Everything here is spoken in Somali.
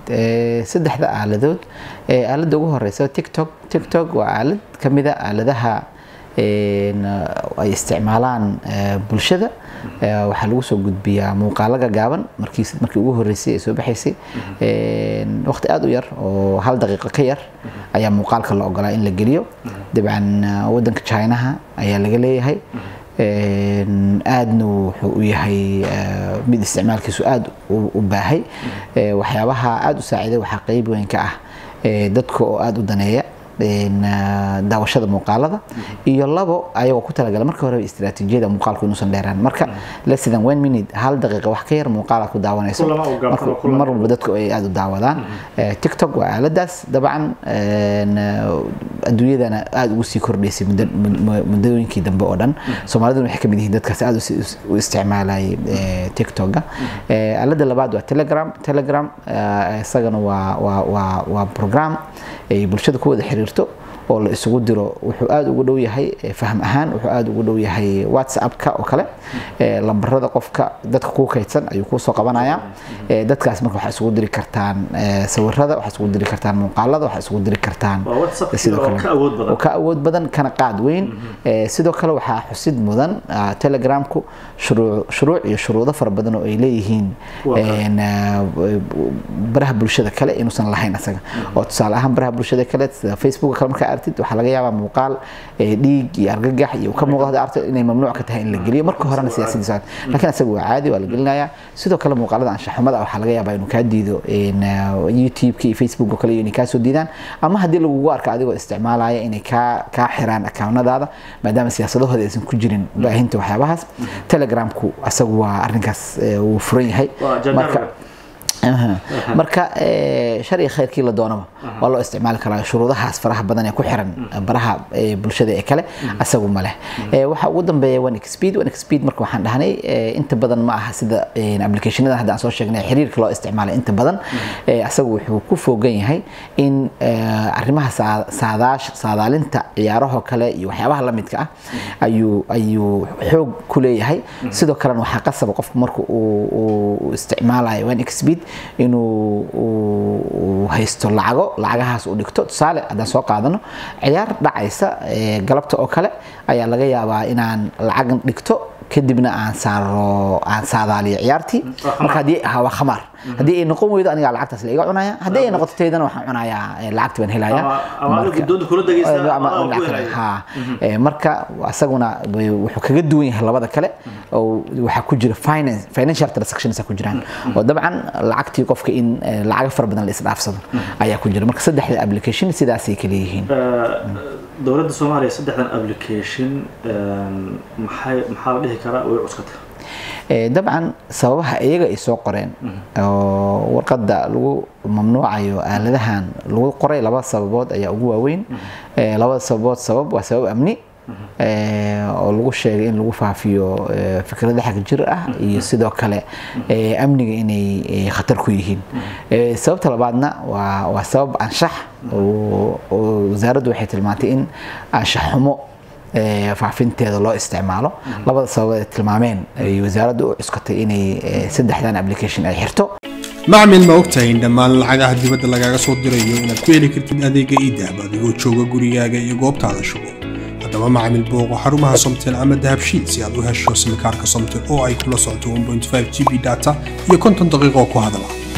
saddexda aaladood aaladda ugu horeysa tiktok tiktok waa aalad ka mida aaladaha ay isticmaalaan bulshada waxaa lagu soo gudbiyaa muuqaalaga gaaban markii markii ugu horeysay ee soo baxaysay waqti aada u yar oo hal daqiiqo ka yar ayaa muuqaalka la ogolaa in la geliyo dabcan wadanka chinaha ayaa laga leeyahay aadna wuxuu u yahay mid isticmaalkiisu aada u baahay waxyaabaha aada u saaciiday waxaa qeyb weyn ka ah dadka oo aada u daneeya daawashada muuqaalada iyo labo ayagoo ku talagala marka hore istiraatiijiyada muuqaalku inuusan dheeraan marka less than one minute hal daqiiqa wax ka yar muuqaala ku daawanayso mar walba dadku ay aada u daawadaan tiktok waa aaladaas dabcan adduunyadana aada ugu sii kordhaysay muddooyinkii dambe oo dhan soomaaliduna waxay kamid yihiin dadkaas aada u isticmaalayay tiktoka aalada labaad waa telegram telegram isagana waa waa waa waa program ay bulshada ku wada xiriirto oo la isugu diro wuxuu aada ugu dhow yahay fahm ahaan wuxuu aada ugu dhow yahay whatsappka oo kale lambarada qofka dadka kuu kaydsan ayuu kuusoo qabanaya dadkaas marka waxaa isugu diri kartaan sawirada waxaa isugu diri kartaan muuqaalada waxaa isugu diri kartaan sidoo kale oo ka awood badan kana qaad weyn sidoo kale waxaa xusid mudan telegramku shuruuc iyo shuruudo fara badan oo ay leeyihiin baraha bulshada kale inuusan lahayn asaga oo tusaale ahaan baraha bulshada kale sida facebook kale markaa artid waxaa laga yaabaa muuqaal dhiig iyo argagax iyo ka muuqda arto inay mamnuuc ka tahay in la geliyo marka horena siyaasadiisa laakiin asaga waa caadi waa la gelinayaa sidoo kale muuqaalada anshaxumada waxaa laga yaabaa inuu kaa diido youtube-ka iyo facebook oo kale inay kaa soo diidaan ama haddii lagugu arko adigoo isticmaalaya inay kaa kaa xiraan akawnadaada maadaama siyaasadahooda aysan ku jirin baahinta waxyaabahaas telegramku asagu waa arrinkaas wuu furan yahay marka marka shar iyo khayrkii la doonaba waa loo isticmaali karaa shuruudahaas faraha badan ee ku xiran baraha bulshada ee kale asagu ma leh waxa ugu dambeeya one speed one speed marka waxaan dhahnay inta badan ma aha sida applicationada hadda aan soo sheegnay xiriirka loo isticmaalay inta badan asagu wuxuu ku foogan yahay in arrimaha saadaash saadaalinta ciyaaraho kale iyo waxyaabaha la midka ah ayuu ayuu xoog ku leeyahay sidoo kalena waxaa qasaba qofku marka uu isticmaalayo one speed inuu haysto lacago lacagahaas uu dhigto tusaale haddaan soo qaadano ciyaar dhacaysa galabta oo kale ayaa laga yaabaa inaan lacag dhigto kadibna aan saaro aan saadaaliyo ciyaartii marka haddii waa khamaar haddii ay noqon weydo anigaa lacagtaas la iga cunaya haddii ay noqoto taydana waxaan cunayaa lacagti baan helaya marka asaguna wuxuu kaga duwan yahay labada kale oo waxaa ku jira finance financial transactions ku jiraan oo dabcan lacagtii qofka in lacaga fara badan la isdhaafsado ayaa ku jira marka saddexda application sidaasay kale yihiin dowladda soomaaliya saddexdan application maxay maxaa la dhihi karaa way cuskata dabcan sababaha iyaga ay soo qoreen oo warqadda lagu mamnuucayo aaladahan lagu qoray laba sababood ayaa ugu waaweyn labada sababood sabab waa sabab amni oo lagu sheegay in lagu faafiyo fikrada xag jir ah iyo sidoo kale amniga inay khatar ku yihiin sababta labaadna waa waa sabab anshax oo wasaaraddu waxay tilmaantay in anshax xumo faafinteeda loo isticmaalo labada sabab ay tilmaameen ay wasaaraddu u cuskatay inay saddexdan application ay xirto macmil ma ogtahay in dhammaan lacagaha dibadda lagaaga soo dirayo inaad ku heli kartid adeega iidahab adigoo jooga gurigaaga iyo goobtaada shugo haddaba macmil booqo xarumaha somtel ama dahabshiid si aad u hesho simikaarka somtel oo ay kula socoto 1.5 g b data iyo konton daqiiqo ku hadala